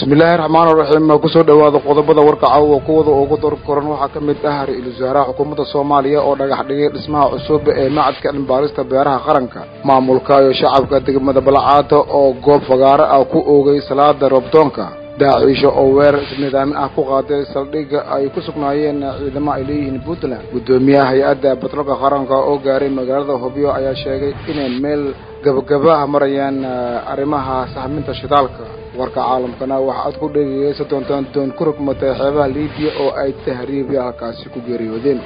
bismillaahi raxmaan raxiim kusoo dhowaada qodobada warka caawa kuwada ugu dor koran waxaa ka mid ah ra-iisul wasaaraha xukuumadda soomaaliya oo dhagax dhigay dhismaha cusub ee macadka cilmibaarista beeraha qaranka maamulka iyo shacabka degmada balcaada oo goob fagaaro ah ku oogay salaada roobdoonka daaciisho oo weerar isnidaamin ah ku qaaday saldhigga ay ku sugnaayeen ciidamo ay leeyihiin puntland guddoomiyaha hay-adda batroolka qaranka oo gaaray magaalada hobyo ayaa sheegay inay meel gabagaba marayaan arrimaha sahminta shidaalka warka caalamkana waxa aad ku dhegeysa doontaan doon ku rugmatay xeebaha liibiya oo ay tahriibya halkaasi ku geeriyoodeen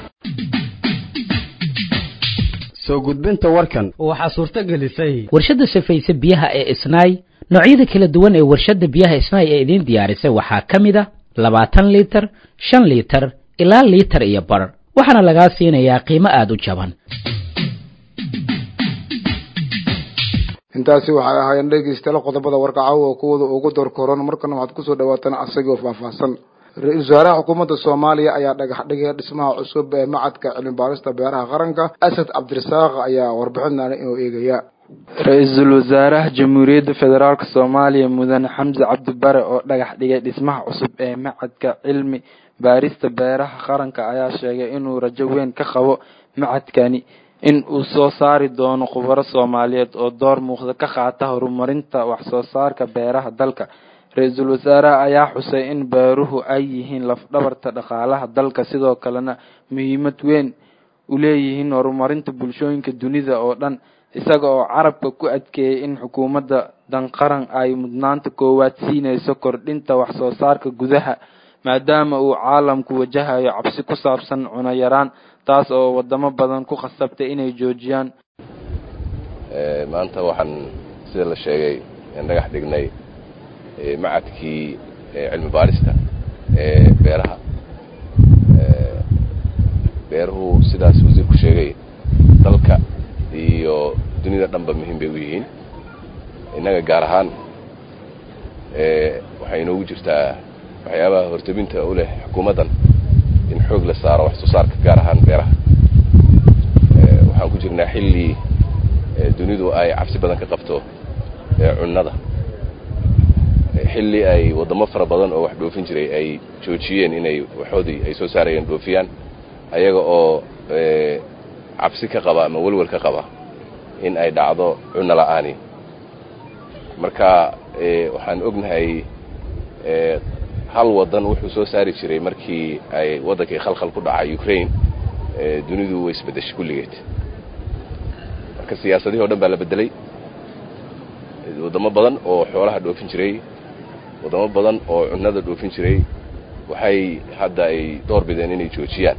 soo gudbinta warkan waxaa suurto gelisay warshadda safayse biyaha ee isnaay noocyada kala duwan ee warshadda biyaha isnaay ee idiin diyaarisay waxaa ka mid a labaatan liitar shan liitar ilaa liitar iyo bar waxaana lagaa siinayaa qiimo aada u jaban intaasi waxay ahaayeen dhegeystayaal qodobada warka caawa kuwada ugu door koran markana waxaad kusoo dhawaataan asagoo faahfaahsan ra-iisul wasaaraha xukuumadda soomaaliya ayaa dhagax dhigay dhismaha cusub ee macadka cilmibaarista beeraha qaranka asad cabdirasaaq ayaa warbixinana inuu eegaya ra-iisul wasaaraha jamhuuriyadda federaalk soomaaliya mudane xamse cabdibare oo dhagax dhigay dhismaha cusub ee macadka cilmi baarista beeraha qaranka ayaa sheegay inuu rajo weyn ka qabo macadkani in uu soo saari doono khubaro soomaaliyeed oo door muuqda ka qaata horumarinta wax soo saarka beeraha dalka ra-iisul wasaaraha ayaa xusay in beeruhu ay yihiin lafdhabarta dhaqaalaha dalka sidoo kalena muhiimad weyn u leeyihiin horumarinta bulshooyinka dunida oo dhan isaga oo carabka ku adkeeyay in xukuumadda danqaran ay mudnaanta koowaad siinayso kordhinta wax soo saarka gudaha maadaama uu caalamku wajahayo cabsi ku saabsan cuno yaraan taas oo wadamo badan ku khasabtay inay joojiyaan maanta waxaan sida la sheegay dhagax dhignay macadkii cilmi baarista ee beeraha beeruhu sidaas wasiirku sheegay dalka iyo dunida dhanba muhiim bay u yihiin innaga gaar ahaan waxay inoogu jirtaa waxyaabaha hortabinta u leh xukuumaddan in xoog la saaro wax soo saarka gaar ahaan beeraha waxaan ku jirnaa xilli dunidu ay cabsi badan ka qabto cunnada xilli ay waddamo fara badan oo wax dhoofin jiray ay joojiyeen inay waxoodii ay soo saarayeen dhoofiyaan ayaga oo cabsi ka qaba ama welwel ka qaba in ay dhacdo cunno la'aani marka waxaan ognahay hal waddan wuxuu soo saari jiray markii ay waddankii khalkhal ku dhacay ukraine dunidu way isbeddeshay kulligeed marka siyaasadihii o dhan baa la beddelay waddamo badan oo xoolaha dhoofin jiray waddamo badan oo cunnada dhoofin jiray waxay hadda ay door bideen inay joojiyaan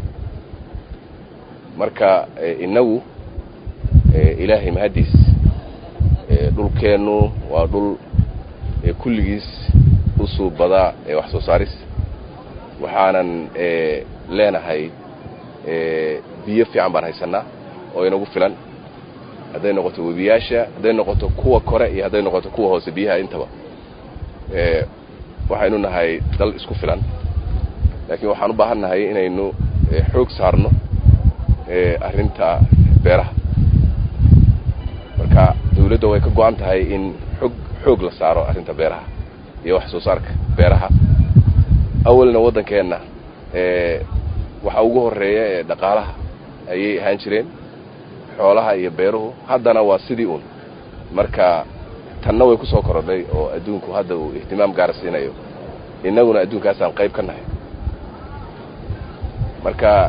marka innagu ilaahay mahaddiis dhulkeennu waa dhul kulligiis u suubadaa ee wax soo saaris waxaanan leenahay biyo fiican baan haysannaa oo inagu filan hadday noqoto webiyaasha hadday noqoto kuwa kore iyo hadday noqoto kuwa hoose biyaha intaba waxaynu nahay dal isku filan laakiin waxaan u baahan nahay inaynu xoog saarno arrinta beeraha marka dawladda way ka go-an tahay in xoog xoog la saaro arrinta beeraha iyo wax soo saarka beeraha awalna waddankeenna waxa ugu horreeya ee dhaqaalaha ayay ahaan jireen xoolaha iyo beeruhu haddana waa sidii un marka tanna way ku soo korodhay oo adduunku hadda uu ihtimaam gaara siinayo innaguna adduunkaasaan qayb ka nahay marka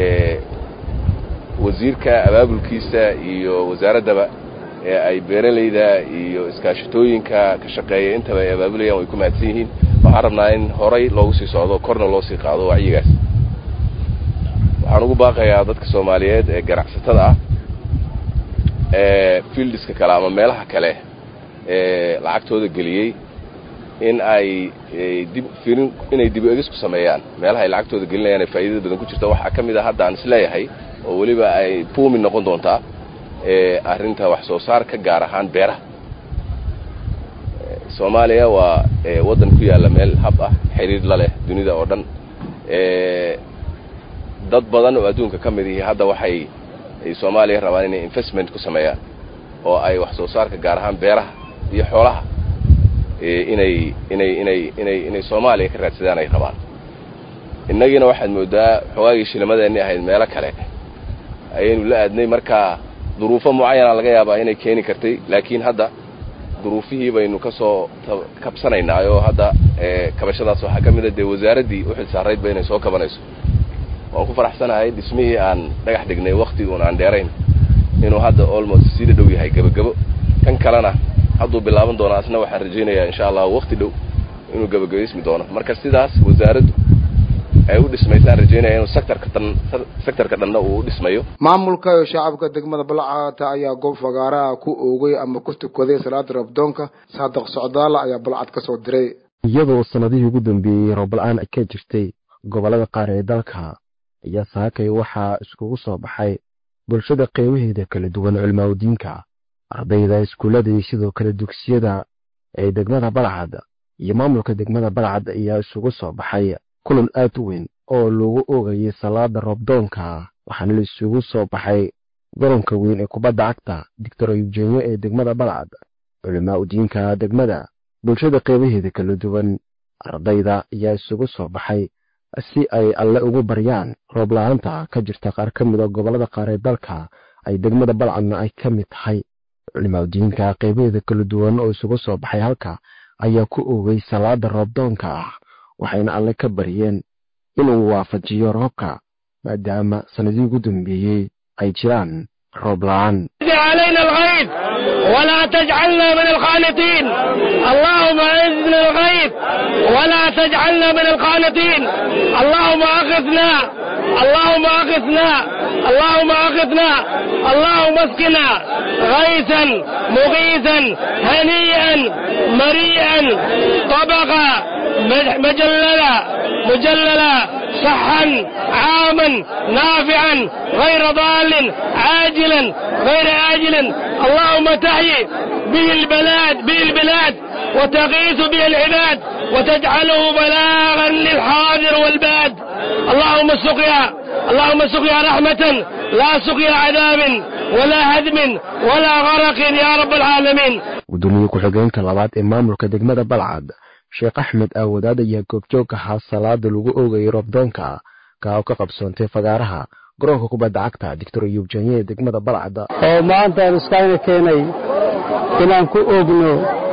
wasiirka abaabulkiisa iyo wasaaraddaba ee ay beeralayda iyo iskaashatooyinka ka shaqeeya intaba ay abaabulayaan way ku mahadsan yihiin waxaan rabnaa in horay loogu sii socdo korna loo sii qaado wacyigaas waxaan ugu baaqayaa dadka soomaaliyeed ee ganacsatada ah ee fieldiska kale ama meelaha kale ee lacagtooda geliyey in ay dib firin inay dib egis ku sameeyaan meelaha ay lacagtooda gelinayaan ee faa'iidada badan ku jirta waxaa ka mid a hadda aan isleeyahay oo weliba ay buumi noqon doontaa ee arrinta wax soo saarka gaar ahaan beeraha soomaaliya waa waddan ku yaalla meel hab ah xiriir la leh dunida oo dhan dad badan oo adduunka ka mid ihi hadda waxay soomaaliya rabaan inay investment ku sameeyaan oo ay wax soo saarka gaar ahaan beeraha iyo xoolaha inay inay inay inay inay soomaaliya ka raadsadaan ay rabaan innagiina waxaad mooddaa xoogaagii shilimadeenni ahayd meelo kale ayaynu la aadnay markaa duruufo mucayana laga yaabaa inay keeni kartay laakiin hadda duruufihii baynu ka soo kabsanaynaa oo hadda kabashadaas waxaa ka mid a dee wasaaraddii u xil saarayd ba inay soo kabanayso waan ku faraxsanahay dhismihii aan dhagax dhignay waktiguun aan dheerayn inuu hadda almost sii dhadhow yahay gebagebo kan kalena hadduu bilaaban doono asna waxaan rajaynayaa insha allah wakti dhow inuu gebagabaysmi doono marka sidaas wasaaraddu ay u dhismaysaan rajaynaya inuu sectorka dhan sectorka dhanna uu u dhismayo maamulka iyo shacabka degmada balcata ayaa goob fagaaraha ku oogay ama ku tukaday salaada rabdoonka saadaq socdaala ayaa balcad ka soo diray iyadoo sannadihii ugu dambeeyey roob-la-aan ka jirtay gobollada qaar ee dalka ayaa saakay waxaa iskugu soo baxay bulshada qeybaheeda kala duwan cilmaawdiinka ardayda iskuullada iyo sidoo kale dugsiyada ee degmada balcad iyo maamulka degmada balcad ayaa isugu soo baxay kulan aad u weyn oo lagu oogayay salaada roobdoonka waxaana la isugu soo baxay garoonka weyn ee kubadda cagta doctor eugenyo ee degmada balcad culimaa udiinka degmada bulshada qeybaheeda kala duwan ardayda ayaa isugu soo baxay si ay alle ugu baryaan roob la-aanta ka jirta qaar ka mid a gobollada qaar ee dalka ay degmada balcadna ay ka mid tahay culimaadudiinka qeybaheeda kala duwan oo isugu soo baxay halka ayaa ku oogay salaada roobdoonka ah waxayna alle ka baryeen inuu waafajiyo roobka maadaama sannadii ugu dambeeyey ay jiraan roob la-aan علينا الغيث ولا تجعلنا من القانطين اللهم اعزنا الغيث ولا تجعلنا من القانطين اللهم اغثنا اللهم اغثنا اللهم اغثنا اللهم اسقنا غيثا مغيثا هنيئا مريئا طبقا مجللا مجللا صحا عاما نافعا غير ضال عاجلا غير آجل اللهم تحيي به البلاد به البلاد وتغيث به العباد وتجعله بلاغا للحاضر والباد اللهم سقيا اللهم سقيا رحمة لا سقيا عذاب ولا هدم ولا غرق يا رب العالمين gudoomiye ku-xigeenka labaad ee maamulka degmada balcad sheekh axmed aawadaad ayaa goobjoog ahaa salaada lagu oogayay roobdoonka kaa oo ka qabsoontay fagaaraha garoonka kubadda cagta doctor yuubjanye ee degmada balcad oo maanta aan iskayna keenay inaan ku oogno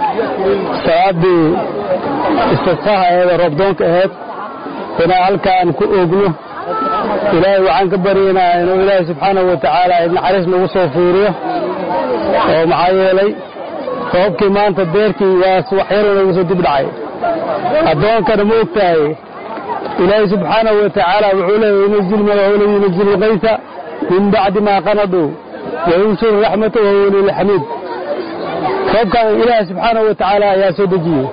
salaadii istisqaha eeda roobdoonka ahayd inaan halkaan ku oogno ilaahay waxaan ka baryaynaa inuu ilaahay subxaanahu wa tacaala naxariis nagu soo fiiriyo oo maxaa yeelay roobkii maanta beerkii waas waxyar inagu soo dib dhacay addoonkana ma og tahay ilaahay subxaanahu wa tacaala wuxuu leeyahy yunazil malahula yunazil lkaysa min bacdi maa qanaduu wayunsuru raxmata wahuwa lilxamiid roobkan ilaahay subxaanahu wa tacaala ayaa soo dejiyey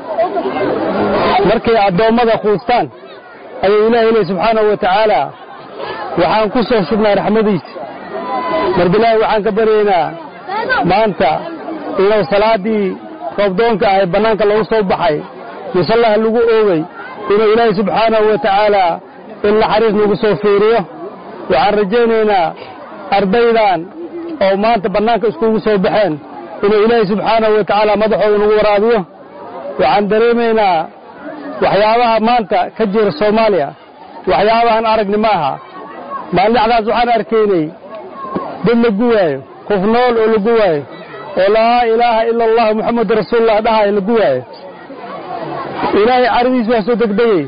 markay addoommada quustaan ayuu ilahay leey subxaanahu wa tacaala waxaan ku soo shubnaa raxmadiisa marka ilaahay waxaan ka baryaynaa maanta inuu salaaddii roobdoonka ahay bannaanka lagu soo baxay musallaha lagu oogay inuu ilaahay subxaanahu wa tacaala in naxariis nagu soo fiiriyo waxaan rajaynaynaa ardaydan oo maanta bannaanka iskugu soo baxeen inuu ilaahay subxaanahu wa tacaala madaxooda nagu waraabiyo waxaan dareemaynaa waxyaabaha maanta ka jira soomaaliya waxyaabahan aragni ma aha maalindhacdaas waxaan arkaynay dad la guwaayo qof nool oo la guwaayo oo laa ilaaha ila allah muxamadu rasuulullah dhahayo la guwaayo ilaahay caradiis waa soo degdegay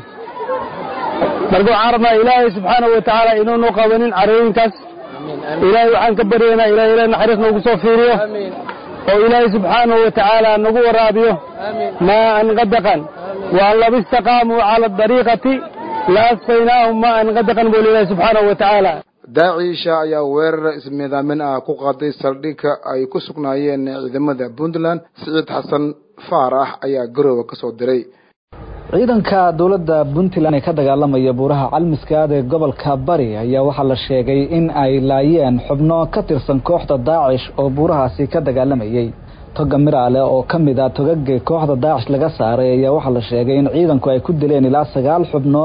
marka waxaan rabnaa ilaahay subxaanahu wa tacaala inuunu qabanin carooyinkaas ilaahay waxaan ka baryaynaa ilahay ilahay naxariis noogu soo fiiriyo oo ilaahay subxaanahu wa tacaala nagu waraabiyo maa'an qadaqan waan laba istaqaamuu cala adariiqati la asqaynaahum maa'an qadaqan buu ilaahay subxaanahu wa tacaala daaciisha ayaa weerar ismiidaamin ah ku qaaday saldhigka ay ku sugnaayeen ciidamada puntland siciid xasan faarax ayaa garooba ka soo diray ciidanka dowladda puntland ee ka dagaalamaya buuraha calmiskaad ee gobolka bari ayaa waxaa la sheegay in ay laayeen xubno ka tirsan kooxda daacish oo buurahaasi ka dagaalamayay toga miraale oo ka mid ah togagii kooxda daacish laga saaray ayaa waxaa la sheegay in ciidanku ay ku dileen ilaa sagaal xubnood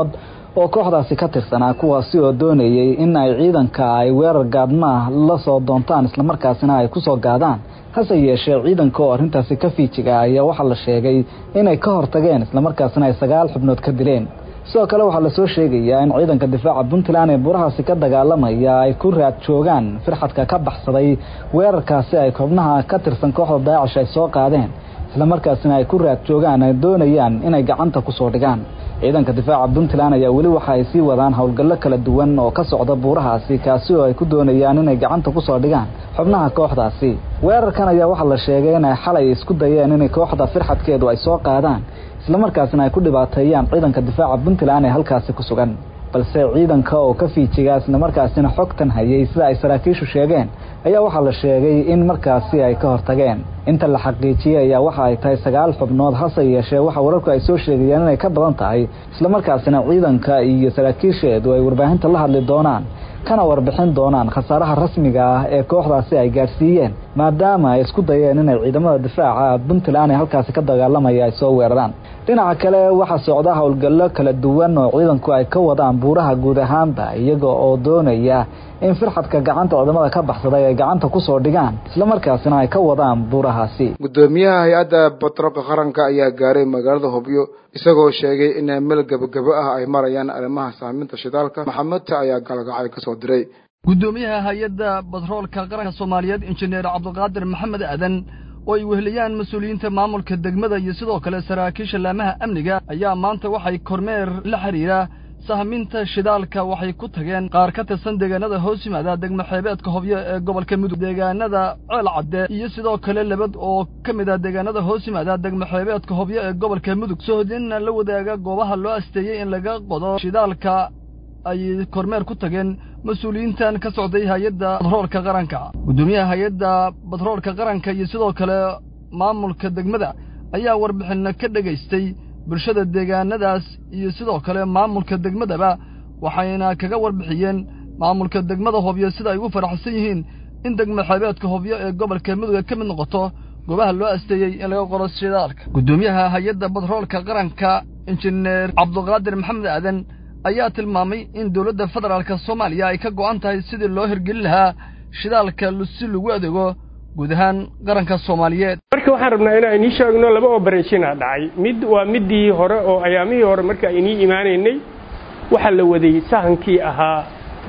oo kooxdaasi ka tirsanaa kuwaasi oo doonayay in ay ciidanka ay weerar gaadmaah la soo doontaan islamarkaasina ay ku soo gaadaan hase yeeshee ciidanka oo arrintaasi ka fiijiga ayaa waxaa la sheegay inay ka hortageen islamarkaasina ay sagaal xubnood ka dileen sidoo kale waxaa lasoo sheegayaa in ciidanka difaaca puntland ee burahaasi ka dagaalamaya ay ku raad joogaan firxadka ka baxsaday weerarkaasi ay xubnaha ka tirsan kooxda daacish ay soo qaadeen islamarkaasina ay ku raad joogaan ay doonayaan inay gacanta kusoo dhigaan ciidanka difaaca puntland ayaa weli waxa ay sii wadaan howlgallo kala duwan oo ka socda buurahaasi kaasi oo ay ku doonayaan inay gacanta kusoo dhigaan xubnaha kooxdaasi weerarkan ayaa waxaa la sheegay inay xalay isku dayeen inay kooxda firxadkeedu ay soo qaadaan islamarkaasina ay ku dhibaateeyaan ciidanka difaaca puntland ee halkaasi ku sugan balse ciidanka oo ka fiijiga islamarkaasina xogtan hayay sida ay saraakiishu sheegeen ayaa waxaa la sheegay in markaasi ay ka hortageen inta la xaqiijiyey ayaa waxa ay tahay sagaal xubnood hase yeeshee waxa wararku ay soo sheegayaan inay ka badan tahay islamarkaasina ciidanka iyo saraakiisheedu ay warbaahinta la hadli doonaan kana warbixin doonaan khasaaraha rasmiga ah ee kooxdaasi ay gaadhsiiyeen maadaama ay isku dayeen inay ciidamada difaaca puntland ee halkaasi ka dagaalamaya ay soo weeraraan dhinaca kale waxaa socda howlgallo kala duwan oo ciidanku ay ka wadaan buuraha guud ahaanba iyaga oo doonaya in firxadka gacanta ciidamada ka baxsaday ay gacanta kusoo dhigaan islamarkaasina ay ka wadaan buurahaasi guddoomiyaha hay-adda batroolka qaranka ayaa gaaray magaalada hobyo isagoo sheegay in meel gebagabo ah ay marayaan arrimaha saaminta shidaalka maxamedta ayaa galgacay kasoo diray guddoomiyaha hay-adda batroolka qaranka soomaaliyeed injineer cabdiqaadir maxamed aadan oo ay weheliyaan mas-uuliyiinta maamulka degmada iyo sidoo kale saraakiisha laamaha amniga ayaa maanta waxay kormeer la xidhiira sahminta shidaalka waxay ku tageen qaar ka tirsan deegaanada hoos yimaada degmo xeebeedka hobyo ee gobolka mudug deegaanada ceel cadde iyo sidoo kale labad oo ka mid ah deegaanada hoos yimaada degmo xeebeedka hobyo ee gobolka mudug sohodinna la wadaaga goobaha loo asteeyey in laga qodo shidaalka ay kormeer ku tageen mas-uuliyiintan ka socday hay-adda batroolka qaranka guddoomiyaha hay-adda batroolka qaranka iyo sidoo kale maamulka degmada ayaa warbixinna ka dhegaystay bulshada deegaanadaas iyo sidoo kale maamulka degmadaba waxayna kaga warbixiyeen maamulka degmada hobyo sida ay ugu faraxsan yihiin in degmo xeebeedka hobyo ee gobolka muduga ka mid noqoto goobaha loo asteeyey in laga qoro shidaalka guddoomiyaha hay-adda batroolka qaranka injineer cabdiqaadir maxamed aadan ayaa tilmaamay in dowladda federaalka soomaaliya ay ka go'an tahay sidii loo hirgelin lahaa shidaalka si lagu adeego guud ahaan qaranka soomaaliyeed marka waxaan rabnaa inaan inii sheegno laba oberationa dhacay mid waa midii hore oo ayaamihii hore marka inii imaanaynay waxaa la waday sahankii ahaa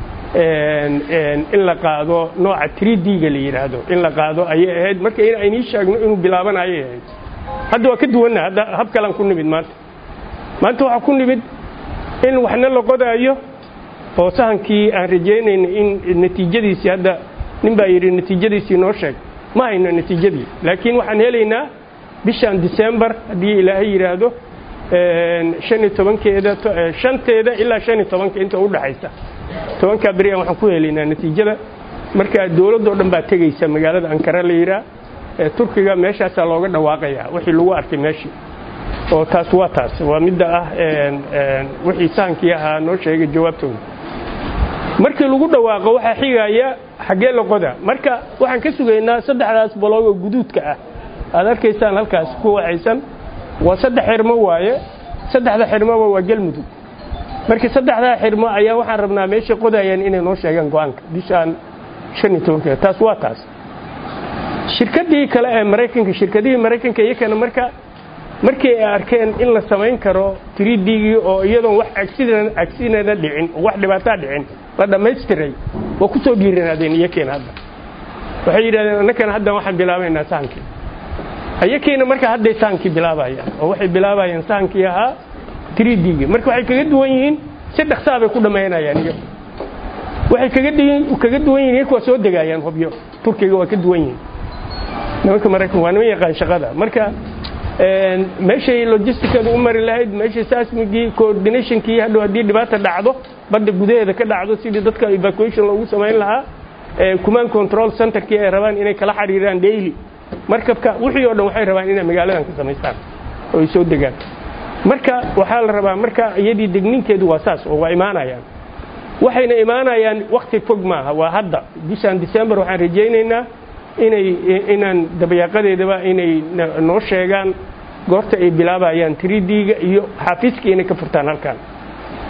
in la qaado nooca trid-ga la yidhaahdo in la qaado ayay ahayd marka in inii sheegno inuu bilaabanayay ahayd hadda waa ka duwanna hadda hab kalaan ku nimid maanta maanta waxaa ku nimid in waxna la qodaayo oo sahankii aan rajaynayna in natiijadiisii hadda nin baa yidhi natiijadiisii noo sheeg ma hayno natiijadii laakiin waxaan helaynaa bishan december haddii ilaahay yidhaahdo shan iyo tobankeeda shanteeda ilaa shan iyo tobanka inta u dhaxaysa tobankaa beri aan waxaan ku helaynaa natiijada marka dowladdoo dhan baa tegaysa magaalada ankara la yidhaah turkiga meeshaasaa looga dhawaaqayaa wixii lagu arkay meeshii oo taas waa taas waa midda ah wixii sahankii ahaa noo sheegay jawaabtooda markii lagu dhawaaqo waxaa xigaya xaggee la qoda marka waxaan ka sugaynaa saddexdaas baloog oo guduudka ah aad arkaysaan halkaas ku waxaysan waa saddex xirmo waaye saddexda xirmoba waa galmudug marka saddexdaa xirmo ayaa waxaan rabnaa meeshay qodayaan inay noo sheegaan go-aanka bishaan shan iyo tobankeeda taas waa taas shirkaddii kale ee maraykanka shirkadihii maraykanka iyakana marka markii ay arkeen in la samayn karo tridgii oo iyadoon wax agsinana dhicin oo wax dhibaataa dhicin la dhammaystiray waa ku soo dhiiranaadeen iyakeena hadda waxay yidhahdeen annakana hadda waxaan bilaabaynaa sahankii iyakeena marka hadday sahankii bilaabayaan oo waxay bilaabayaan sahankii ahaa tridgii marka waxay kaga duwan yihiin si dhaksaa bay ku dhammaynayaan iyo waxay kaga kaga duwan yihiin iyaku waa soo degaayaan hubyo turkiga waa ka duwan yihiin nimanka maraykan waa niman yaqaan shaqada marka meeshay logisticadu u mari lahayd meeshay sasmigii coordinationkii hadhow haddii dhibaata dhacdo badda gudaheeda ka dhacdo sidii dadka evacuation loogu samayn lahaa command control centerkii ay rabaan inay kala xiriiraan daily markabka wixii oo dhan waxay rabaan inay magaaladan ka samaystaan oo ay soo degaan marka waxaa la rabaa marka iyadii degninkeedu waa saas oo waa imaanayaan waxayna imaanayaan wakti fog maaha waa hadda bishan december waxaan rajaynaynaa inay inaan dabayaaqadeedaba inay noo sheegaan goorta ay bilaabayaan tridga iyo xaafiiskii inay ka furtaan halkan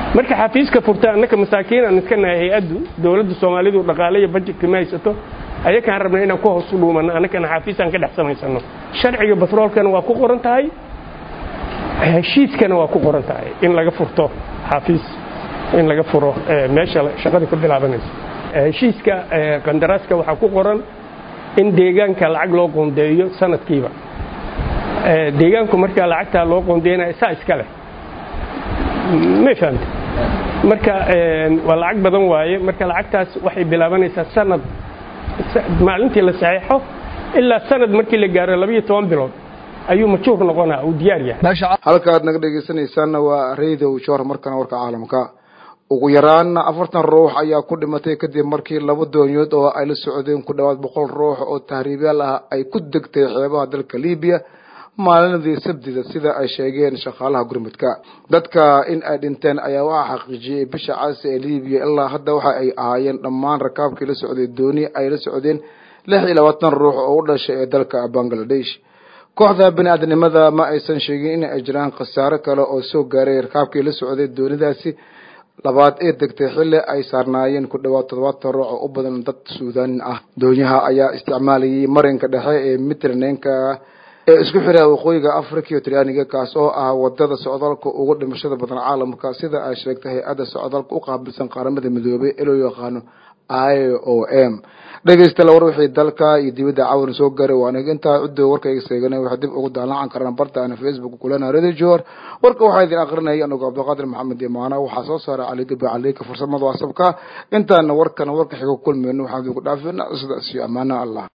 marka xafiiska furta annaka masaakiin aan iska nahay hay-addu dowladda soomaalidu dhaqaale iyo bajetka ma haysato ayakaan rabna inaan ku hoos u dhuumanno annakana xafiisaan ka dhex samaysano sharciga batroolkana waa ku qoran tahay heshiiskana waa ku qoran tahay in laga furto xafiis in laga furo meesha shaqada ka bilaabanayso heshiiska qandaraaska waxaa ku qoran in deegaanka lacag loo qoondeeyo sanadkiiba deegaanku markaa lacagtaa loo qoondeynaya saa iska leh may fahamte marka waa lacag badan waaye marka lacagtaas waxay bilaabanaysaa sanad maalintii la saxeexo ilaa sanad markii la gaaro labayo toban bilood ayuu majuur noqonaa uu diyaar yahay halkaad naga dhegaysanaysaanna waa radio joor markana warka caalamka ugu yaraana afartan ruux ayaa ku dhimatay kadib markii laba doonyood oo ay la socdeen ku dhowaad boqol ruux oo tahriibyaal ah ay ku degtay xeebaha dalka libiya maalinadii sabtida sida ay sheegeen shaqaalaha gurmudka dadka in ay dhinteen ayaa waxaa xaqiijiyey bisha caasi ee libiya ilaa hadda waxa ay ahaayeen dhammaan rakaabkii la socday dooni ay la socdeen lix iyo labaatan ruux oo u dhashay ee dalka bangladesh kooxda bini-aadnimada ma aysan sheegin in ay jiraan khasaaro kale oo soo gaaray rakaabkii la socday doonidaasi labaad ee degtay xilli ay saarnaayeen ku dhowaad toddobaatan ruux oo u badan dad suudaanin ah doonyaha ayaa isticmaalayay marinka dhexe ee mitrenenka ee isku xira waqooyiga africa iyo talyaaniga kaas oo ah wadada socdaalka ugu dhimashada badan caalamka sida ay sheegtay hay-adda socdaalka u qaabilsan qaaramada midoobay ee loo yaqaano i o m dhegeystayaal war wixii dalka iyo dibadda caawan soo gaaray waa aniga intaa ciddo warkayga seeganay waxay dib ugu daallacan karaan bartaana facebook kulana radio jor warka waxaa idin akrinaya anugu cabdiqaadir maxamed imaana waxaa soo saaray cali gabi caleyka farsamada wasabka intaana warkana warka xiga kulmeyno waxaan idinku dhaafina sidaas iyo amaana allah